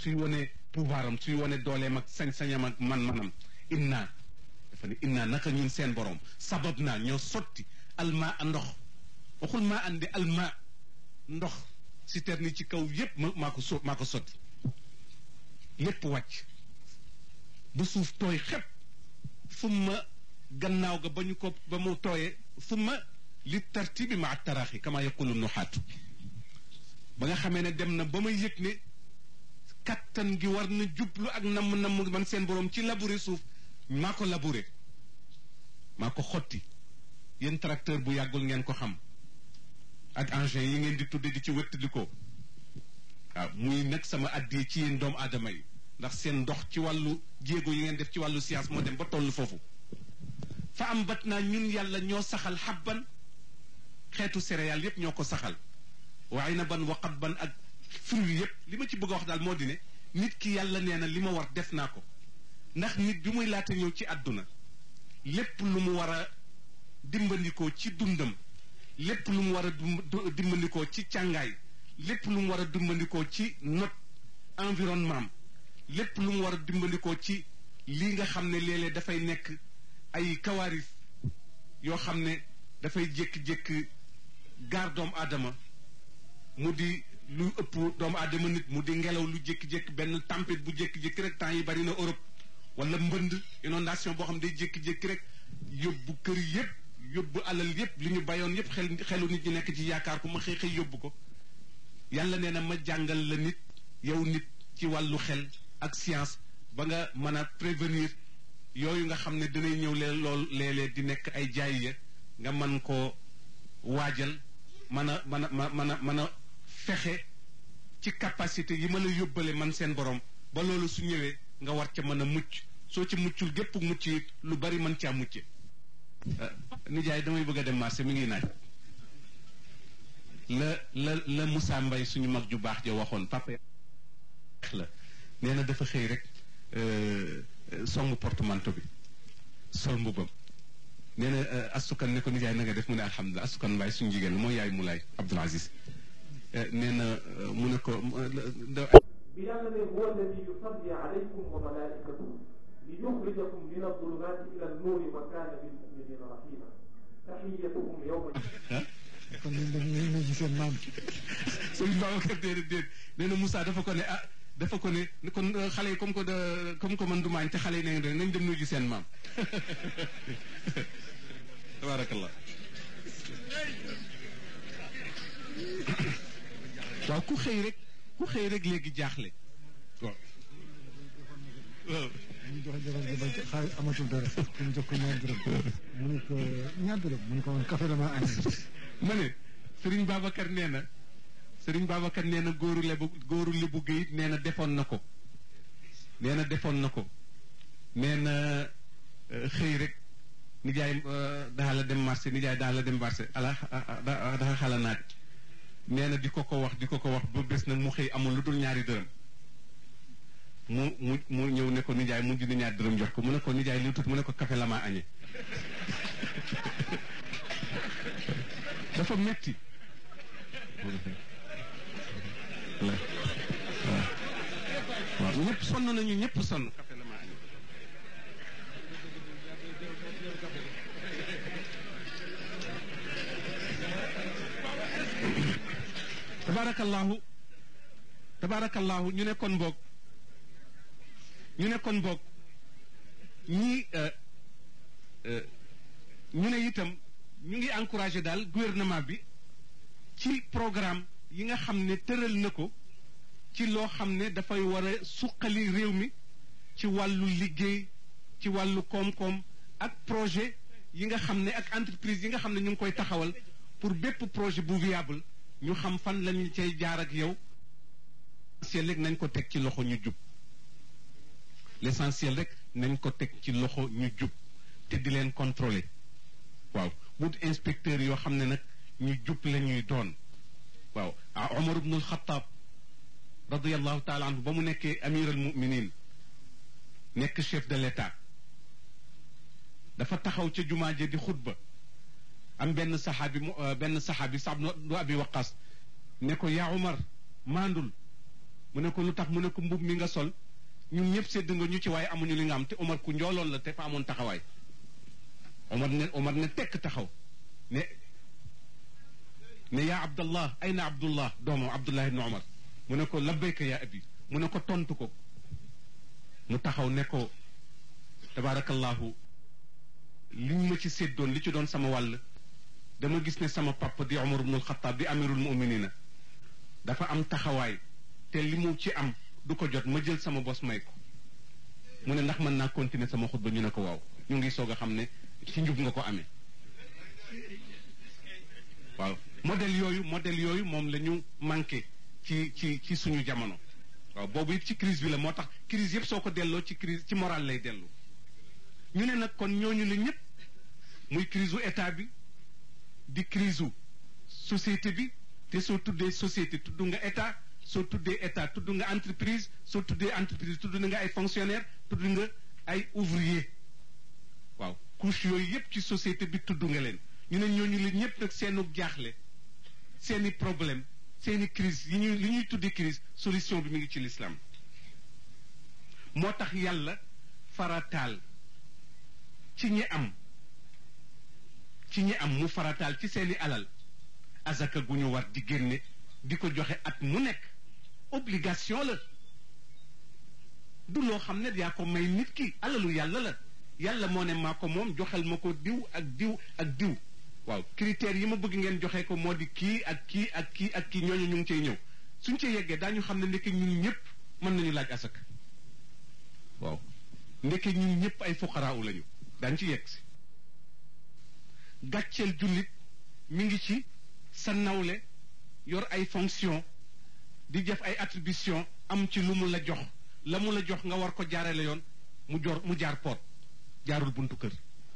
suy wane pouvoir am suy wane dooleem ak sañ-sañam ak man-manam inna dafa ne inna naka ñun seen borom sabab naa ñoo sotti alma a ndox waxul maa andi alma ndox citerne yi ci kaw yépp ma maa ko so maa ko sotti lépp wàcc ba suuf tooy xepp summa gannaaw ga ba ñu ko ba mu tooyee summa li tartibi ma taraaxi kama yaqulu nuxaatu ba nga xamee ne dem na ba ma yëg ne kattan gi war na jublu ak namm namm man seen borom ci labourer suuf maa ko labourer maa ko xotti yéen tracteur bu yàggul ngeen ko xam ak engins yi ngeen di tudde di ci wëttali ko waaw muy nag sama addee ci yéen doomu aadama yi ndax seen ndox ci wàllu jéego yi ngeen def ci wàllu science moo dem ba toll foofu fa am bat naa ñun yàlla ñoo saxal xabban xeetu céréales yépp ñoo ko saxal waaye na ban waqat ban ak fruits yépp li ma ci bëgg a wax daal moo di ne nit ki yàlla nee na li ma war def naa ko ndax nit bi muy laata ñëw ci àdduna lépp lu mu war a dimbandikoo ci dundam lépp lu mu war a dimbandikoo ci càngaay lépp lu mu war a dimbandikoo ci not environnement lépp lu mu war a dimbandikoo ci lii nga xam ne léeg-léeg dafay nekk ay kawaaris yoo xam ne dafay jékki-jékki gaar doomu aadama mu di lu ëpp doomu aadama nit mu di ngelaw lu jékki-jékki benn tempête bu jékki-jékki rek temps yi bari na Europe wala mbënd inondation boo xam ne day jékki-jékki rek yóbbu kër yépp yóbbu alal yépp li ñu bayoon yépp xel xelu nit ñi nekk ci yaakaar ko ma xëy xëy yóbbu ko yàlla nee na ma jàngal la nit yow nit ci wàllu xel ak science ba nga mën a prévenir yooyu nga xam ne danay ñëw leen lool léeg-léeg di nekk ay jaay ya nga mën koo waajal mën a mën a mën a mën a fexe ci capacité yi ma la yóbbale man seen borom ba loolu su ñëwee nga war ca mën a mucc soo ci muccul gépp mucc it lu bari mën caa mucce nijaay damay bëgg a dem marché mi ngi naaj la la la Moussa Mbaye suñu mag ju baax ja waxoon papa la nee na dafa xëy rek songu portemanteau bi sol mbubam nee na astukan ne ko nijaay na nga def mu ne alhamdulilah astukan Mbaye suñu jigéen la mooy yaay Moulay Abdoul Aziz nee na mu ne ko bi yàlla ne huwa alladi yusalli alaykum wa malaikatuhu li yuxrijakum min adulumati ila annuuri wa kaana bil muminina rahima taxiyatuhum yowma kon ñun dañuy ñu ci seen maam sëñ Babacar déedéet déet nee na Moussa dafa ko ne ah dafa ko ne kon xale yi comme que comme que man du maañ te xale yi ne nañ dem nuyu seen maam tabarakallah waaw ku xëy rek ku xëy rek léegi jaaxle waaw waaw ñu joxe jabar ji ba xaar amatul dara ñu jox ko ñaar dërëm mu ne ko ñaar dërëm mu ne ko man café la ma añ ma ne Serigne Babacar nee na Serigne Babacar nee na góoru lebu góoru lebu géyit nee na defoon na ko nee na defoon na ko nee na xëy rek nijaay daa la dem marché nijaay daa la dem marché ala dafa xala naat nee na di ko ko wax di ko ko wax ba bés nag mu xëy amul lu dul ñaari dërëm mu mu mu ñëw ne ko nijaay mu dina ñaari dërëm jox ko mu ne ko nijaay li tut mu ne ko café la maa añee dafa metti waaw ñëpp sonn nañu ñëpp sonn café la maa añee tabaarakallaahu tabaarakallaahu ñu ne kon boog ñu ne kon boog ñii ñu ne itam ñu ngi encouragé daal gouvernement bi ci programme yi nga xam ne tëral na ko ci loo xam ne dafay war a suqali réew mi ci wàllu liggéey ci wàllu koom-koom ak projet yi nga xam ne ak entreprise yi nga xam ne ñu ngi koy taxawal pour bépp projet bu viable ñu xam fan lañu cay jaar ak yow l'essentiel rek nañ ko teg ci loxo ñu jub l'essentiel rek nañ ko teg ci loxo ñu jub te di leen contrôler waaw wut inspecteur yoo xam ne nag ñu jub la ñuy doon waaw ah Omar ibnul Xataab radiallahu taala anhu ba mu nekkee amir al muminin nekk chef de l'état dafa taxaw ca jumaa ja di xutba am benn saxaabi mu benn saxaabi sax du abi waqas ne ko yaa Umar maandul mu ne ko lu tax mu ne ko mbub mi nga sol ñun ñëpp sédd nga ñu ci waaye amuñu li nga am te Omar ku njooloon la te fa amoon taxawaay Omar ne Omar ne tekk taxaw ne ne yaa Abdallah ayna Abdullah doomam Abdullah ibn Omar mu ne ko labbayka yaa abi mu ne ko tontu ko mu taxaw ne ko tabaarakallahu li ñu ma ci séddoon li ci doon sama wàll dama gis ne sama papa di Omar ibnul Xataab di amirul muminina dafa am taxawaay te li mu ci am du ko jot ma jël sama bos may ko mu ne ndax mën naa continuer sama xutba ñu ne ko waaw ñu ngi soog a xam ne ci njub nga ko amee waaw modèle yooyu modèle yooyu moom la ñu manqué ci ci ci suñu jamono waaw boobu it ci crise bi la moo tax crise yëpp soo ko delloo ci crise ci moral lay dellu ñu ne nag kon ñooñu la ñëpp muy crise u état bi di crise u société bi te soo tuddee société tudd nga état soo tuddee état tudd nga entreprise soo tuddee entreprise tudd nga ay fonctionnaire tudd nga ay ouvrier waaw couche yooyu yëpp ci société bi tudd nga leen ñu ne ñooñu la ñëpp nag seenu jaaxle seeni problème seeni crise yi ñuy li ñuy tuddee crise solution bi mu ngi ci l'islam moo tax yàlla farataal ci ñi am ci ñi am mu farataal ci seeni alal azaka gu ñu war di génne di ko joxe at mu nekk obligation la du loo xam ne yaa ko may nit ki alalu yàlla la yàlla moo ne maa ko moom joxel ma ko diw ak diw ak diw waaw critères yi ma bëgg ngeen joxe ko moo di kii ak kii ak kii ak kii ñooñu ñu ngi cay ñëw suñ ca yeggee daañu xam ne ndeke ñun ñëpp mën nañu laaj asaka waaw ndeke ñun ñëpp ay fuqaraaw lañu daañu ci yegg si gàcceel jullit mi ngi ci sa nawle yor ay fonction di def ay attribution am ci lu mu la jox la mu la jox nga war ko jaarale yoon mu jor mu jaar poot jaarul buntu kër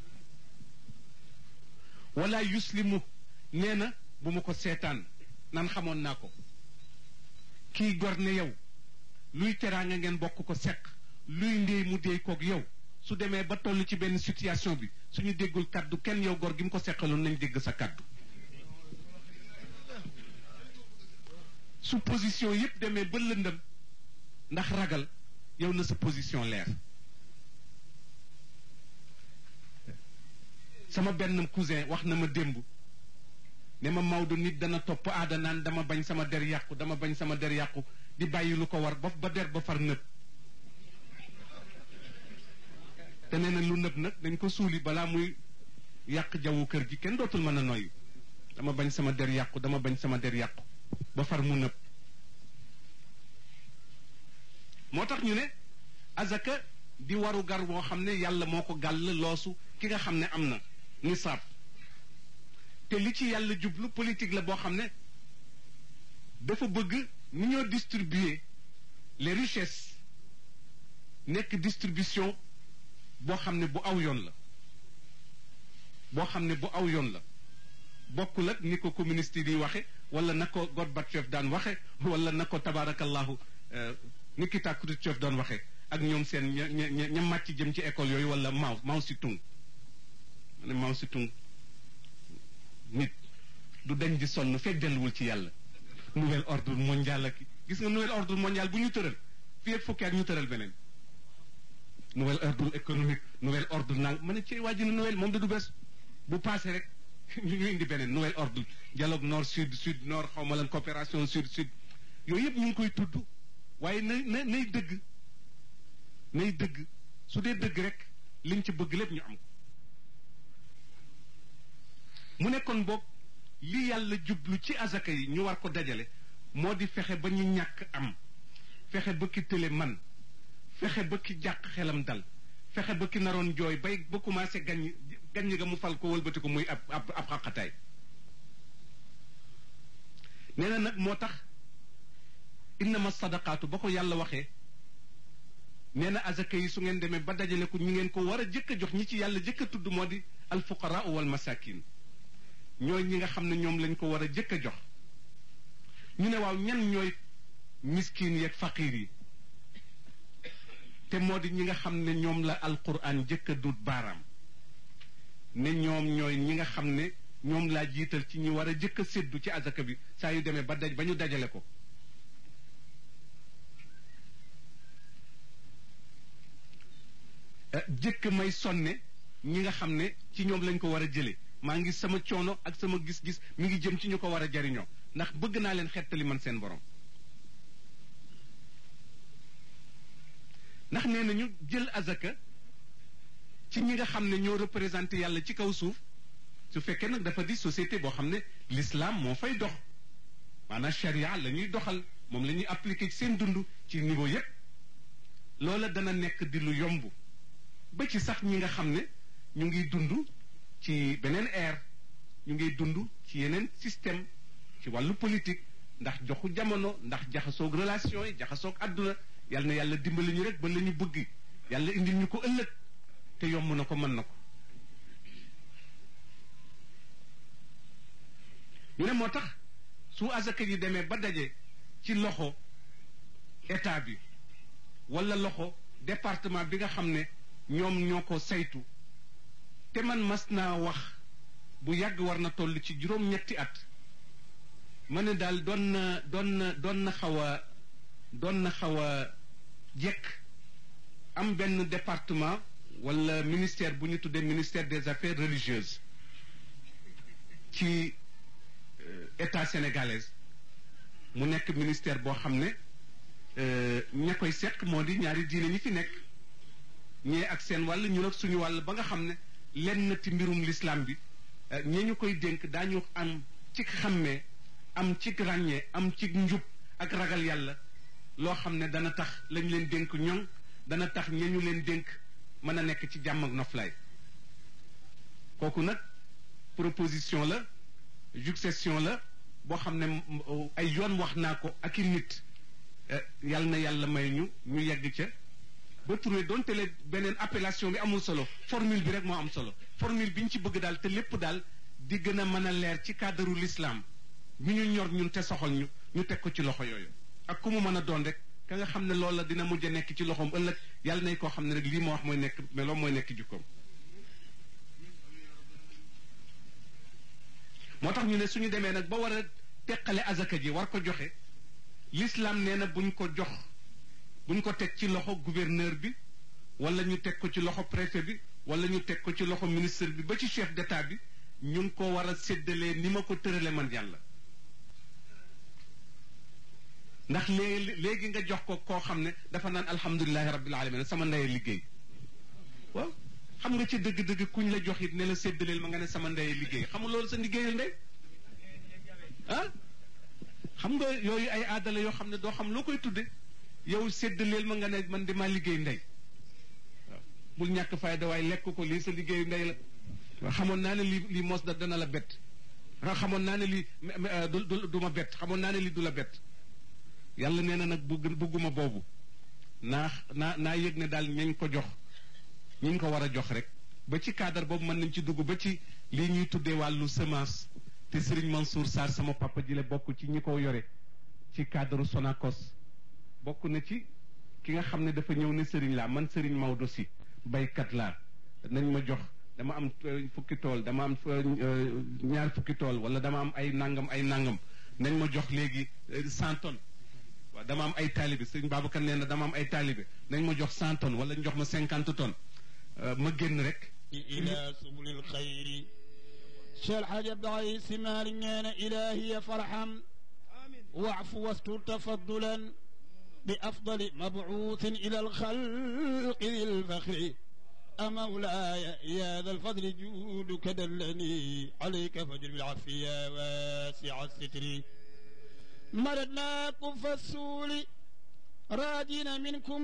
wala yuslimu nee na bu ma ko seetaan nan xamoon naa ko kii gor ne yow luy teraanga ngeen bokk ko seq luy ndéey mu déey koog yow su demee ba toll ci benn situation bi suñu déggul kaddu kenn yow gor gi mu ko seqaloon nañ dégg sa kaddu su position yépp demee ba lëndëm ndax ragal yow na sa position leer sama benn cousin wax na ma démb ne ma Maodo nit dana topp aada naan dama bañ sama der yàqu dama bañ sama der yàqu di bàyyi lu ko war ba ba der ba far nëb te nee na lu nëb nag dañ ko suuli balaa muy yàq jawwu kër gi kenn dootul mën a noyyi dama bañ sama der yàqu dama bañ sama der yàqu ba far mu nëb moo tax ñu ne azaka di waru gar boo xam ne yàlla moo ko gàll loosu ki nga xam ne am na nisaab te li ci yàlla jublu politique la boo xam ne dafa bëgg ni ñoo distribuer les richesses nekk distribution boo xam ne bu aw yoon la boo xam ne bu aw yoon la bokkul ak ni ko communiste yi di waxe wala na ko Gorbatchev daan waxe wala na ko tabaarakallahu Nikita Khrouchtchev doon waxe ak ñoom seen ña ña ña màcc jëm ci école yooyu wala Mao Mao Tse-tung ma ne Mao Tse-tung nit du dañ di sonn fekk delluwul ci yàlla nouvel ordre mondial ak gis nga nouvel ordre mondial bu ñu tëral fii ak fukki at ñu tëral beneen nouvel ordre économique nouvel ordre nang ma ne ci waa ji nouvel moom da du bees bu passé rek ñu indi beneen nouvel ordre dialogue nord sud sud nord xaw ma lan coopération sud sud yooyu yëpp ñu ngi koy tudd waaye na na nay dëgg nay dëgg su dee dëgg rek liñ ci bëgg lépp ñu am ko mu nekkoon boog li yàlla jublu ci azaka yi ñu war ko dajale moo di fexe ba ñu ñàkk am fexe ba ki tële man fexe ba ki jàq xelam dal fexe ba ki naroon jooy bay ba commencé gaññ gaññ ga mu fal ko wëlbati ko muy ab ab ab xaqataay nee na nag moo tax innama sadaqaatu ba ko yàlla waxee nee na azaka yi su ngeen demee ba dajale ko ñi ngeen ko war a jëkk a jox ñi ci yàlla jëkk a tudd moo di alfuqaraa wal masakin ñooy ñi nga xam ne ñoom lañ ko war a jëkk a jox ñu ne waaw ñan ñooy miskin yeeg faqiir yi te moo di ñi nga xam ne ñoom la alquran jëkk a dut baaraam ne ñoom ñooy ñi nga xam ne ñoom laa jiital ci ñi war a jëkk a séddu ci azaka bi saa yu demee ba daj ba ñu dajale ko jëkk may sonne ñi nga xam ne ci ñoom lañ ko war a jëlee maa ngi sama coono ak sama gis-gis mi ngi jëm ci ñu ko war a jariñoo ndax bëgg naa leen xettali man seen borom ndax nee nañu jël azaka ci ñi nga xam ne ñoo représenté yàlla ci kaw suuf su fekkee nag dafa di société boo xam ne l'islam moo fay dox maanaam charia la ñuy doxal moom la ñuy appliqué ci seen dund ci niveau yépp loola dana nekk di lu yomb ba ci sax ñi nga xam ne ñu ngi dund ci beneen ère ñu ngi dund ci yeneen système ci wàllu politique ndax joxu jamono ndax jaxasoog relation yi jaxasoog àdduna yàlla na yàlla dimbali ñu rek ba la ñu bëgg yàlla indil ñu ko ëllëg te yomb na ko mën na ko ñu ne moo tax su asaka yi demee ba daje ci loxo état bi wala loxo département bi nga xam ne ñoom ñoo ko saytu te man mas naa wax bu yàgg war na toll ci juróom-ñetti at ma ne daal doon na doon na doon na xaw a doon na xaw a jekk am benn département wala ministère bu ñu tuddee ministère des affaires religieuses ci état sénégalaise mu nekk ministère boo xam ne ña koy seq moo di ñaari diine ñi fi nekk ñee ak seen wàll ñun ak suñu wàll ba nga xam ne lenn ci mbirum l'islam bi ñee ñu koy dénk daañu am ci xàmmee am ci ràññee am ci njub ak ragal yàlla loo xam ne dana tax lañ leen dénk ñoŋ dana tax ñee ñu leen dénk mën a nekk ci jàmm ak noflaay kooku nag proposition la succession la boo xam ne ay yoon wax naa ko ak i nit yàlla na yàlla may ñu ñu yegg ca ba trouvé doonte le beneen appellation bi amul solo formule bi rek moo am solo formule bi ñu ci bëgg daal te lépp daal di gën a mën a leer ci cadre l'islam bi ñu ñor ñun te soxal ñu ñu teg ko ci loxo yooyu ak ku mu mën a doon rek ka nga xam ne loola dina mujj a nekk ci loxoom ëllëg yàlla nay koo xam ne rek lii ma wax mooy nekk meloo mooy nekk jukkoom moo tax ñu ne suñu demee nag ba war a teqale azaka ji war ko joxe l'islam nee na buñ ko jox buñ ko teg ci loxo gouverneur bi wala ñu teg ko ci loxo préfet bi wala ñu teg ko ci loxo ministre bi ba ci chef d'état bi ñu ngi ko war a séddalee ni ma ko tërale man yàlla ndax léegi léegi nga jox ko koo xam ne dafa naan alhamdulilahi rabbil alamin sama ndeye liggéey waaw xam nga ci dëgg-dëgg kuñ la jox it ne la séddaleel ma nga ne sama ndeye liggéey xam nga loolu sa liggéeyal ndey ah xam nga yooyu ay aadala yoo xam ne doo xam loo koy tudde yow séddaleel ma nga ne man di maa liggéey ndey waaw bul ñàkk fayda waaye lekk ko lii sa liggéeyu ndey la waaw xamoon naa ne lii lii mos da dana la bett xamoon naa ne lii du du ma bett xamoon naa ne lii du la bett yàlla nee na nag bugg bugguma boobu naa naa naa yëg ne daal ñañ ko jox ñiñ ko war a jox rek ba ci cadre boobu mën nañ ci dugg ba ci lii ñuy tuddee wàllu semence te Serigne Mansour Sarr sama papa ji la bokk ci ñi ko yore ci cadre Sonacos bokk na ci ki nga xam ne dafa ñëw ne Serigne laa man Serigne Maodo si baykat laa nañ ma jox dama am fukki tool dama am ñaar fukki tool wala dama am ay nangam ay nangam nañ ma jox léegi cent tonnes waaw dama am ay taalibe sëñ Babacar nee na dama am ay taalibe nañ ma jox cent tonnes wala ñu jox ma cinquante tonnes ma génn rek إلى سبل الخير شال حاجة بعي سمار إلهي فرحا واعف واستر تفضلا بأفضل مبعوث إلى الخلق ذي الفخر أمولاي يا ذا الفضل جودك دلني عليك فجر بالعافية واسع الستر مردناكم فالسول راجين منكم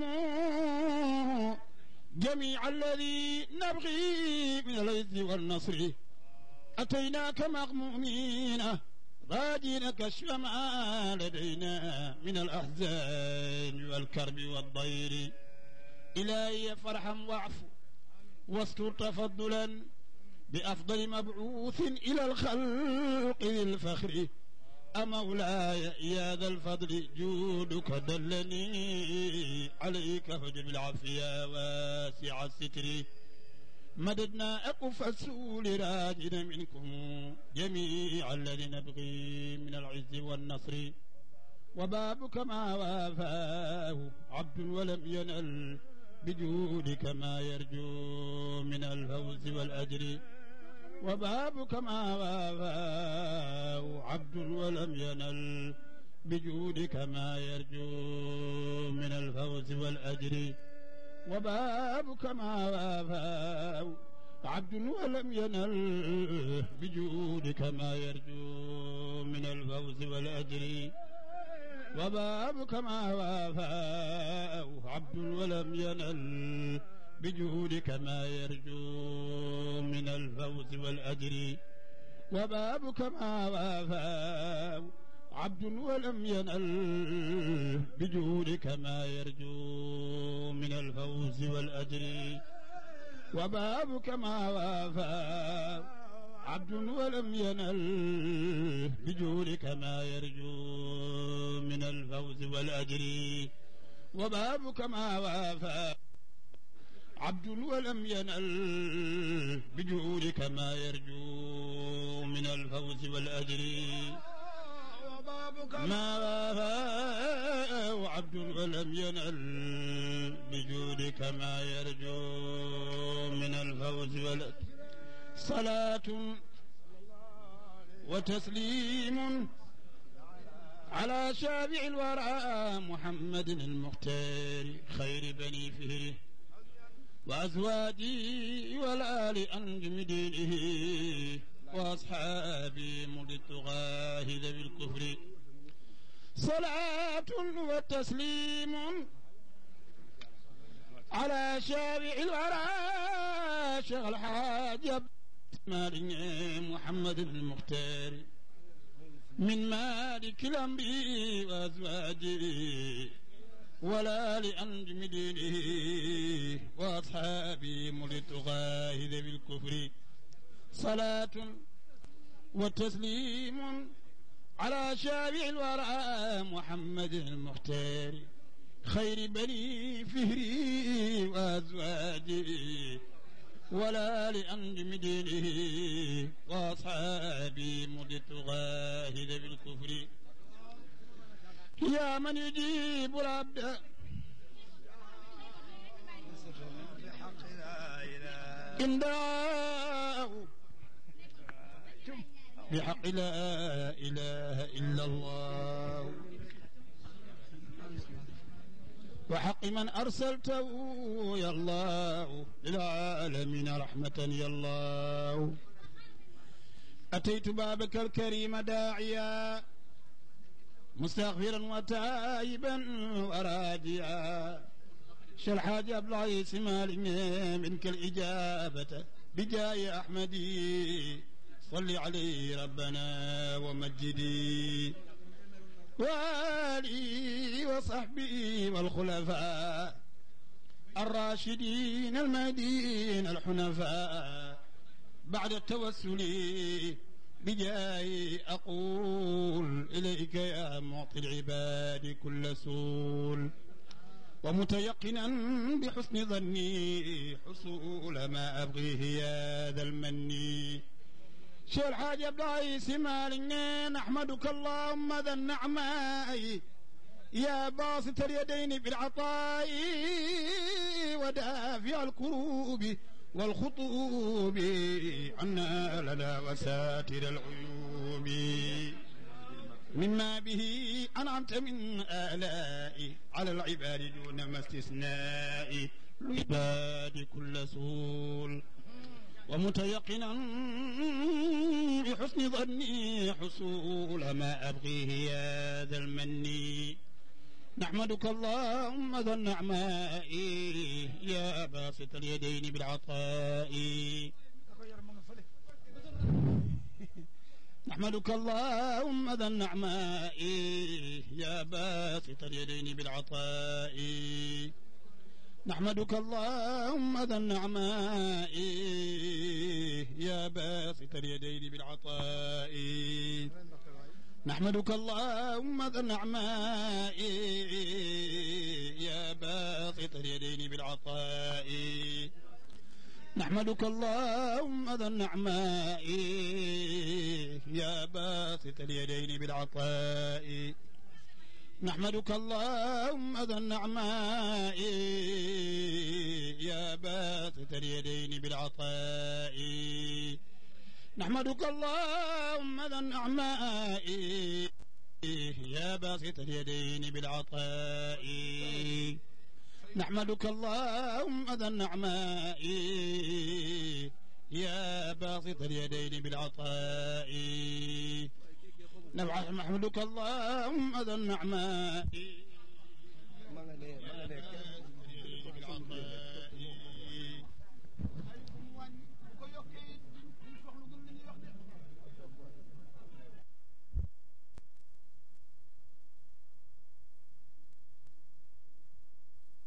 جميع الذي نبغي من العز والنصر أتيناك مغمومين راجين كشف ما لدينا من الأحزان والكرب والضير إلهي فرحا واعف واستر تفضلا بأفضل مبعوث إلى الخلق ذي الفخر أمولاي يا ذا الفضل جودك دلني عليك فجر بالعافية واسع الستر مددنا أقف السول راجنا منكم جميع الذي نبغي من العز والنصر وبابك ما وافاه عبد ولم ينل بجودك ما يرجو من الفوز والأجر وبابك ما وافاه عبد ولم ينل بجودك ما يرجو من الفوز والأجر وبابك ما وافاه عبد ولم ينل بجودك ما يرجو من الفوز والأجر وبابك ما وافاه عبد ولم ينل بجودك ما يرجو من الفوز والأجر وبابك ما وافاه عبد ولم ينل بجودك ما يرجو من الفوز والأجر وبابك ما وافاه عبد ولم ينل بجودك ما يرجو من الفوز والأجر وبابك ما وافاه عبد ولم ينل بجودك ما يرجو من الفوز والأجر ما وافاه عبد ولم ينل بجودك ما يرجو من الفوز والأجر صلاة وتسليم على شافع الورى محمد المختار خير بني فهره وأزواجي والآل أنجم دينه وأصحابي مضي الطغاة ذوي الكفر صلاة وتسليم على شافع الورى شيخ الحاج مالك محمد المختار من مالك الأمر وأزواجه ولا لأنجم دينه وأصحابه ملت غاهد بالكفر صلاة وتسليم على شافع الورى محمد المختار خير بني فهري وأزواجه ولا لأنجم دينه وأصحابي مدت غاهد بالكفر يا من يجيب العبد إن دعاه بحق لا إله إلا الله وحق من أرسلته يا الله للعالمين رحمة يا الله أتيت بابك الكريم داعيا مستغفرا وتائبا وراجيا شرحاج أبلغ سمال منك الإجابة بجاي أحمدي صل عليه ربنا ومجدي وآله وصحبه والخلفاء الراشدين المهديين الحنفاء بعد التوسل بجاي أقول إليك يا معطي العباد كل سول ومتيقنا بحسن ظني حصول ما أبغيه يا ذا المن شيخ الحاج عبد العزيز مالك نحمدك اللهم ذا النعماء يا باسط اليدين بالعطاء ودافع الكروب والخطوب عنا لنا وساتر العيوب مما به أنعمت من آلاء على العباد دون ما استثناء العباد كل سول ومتيقنا بحسن ظني حصول ما أبغيه يا ذا المن نحمدك اللهم ذا النعماء يا باسط اليدين بالعطاء نحمدك اللهم ذا النعماء يا باسط اليدين بالعطاء نحمدك اللهم ذا النعماء يا باسط اليدين بالعطاء نحمدك اللهم ذا النعماء يا باسط اليدين بالعطاء نحمدك اللهم ذا النعماء يا باسط اليدين بالعطاء نحمدك اللهم ذا النعماء اليدين بالعطاء نحمدك اللهم ذا النعماء يا باسط اليدين بالعطاء نحمدك اللهم ذا النعماء يا باسط اليدين بالعطاء نحمدك اللهم ذا النعماء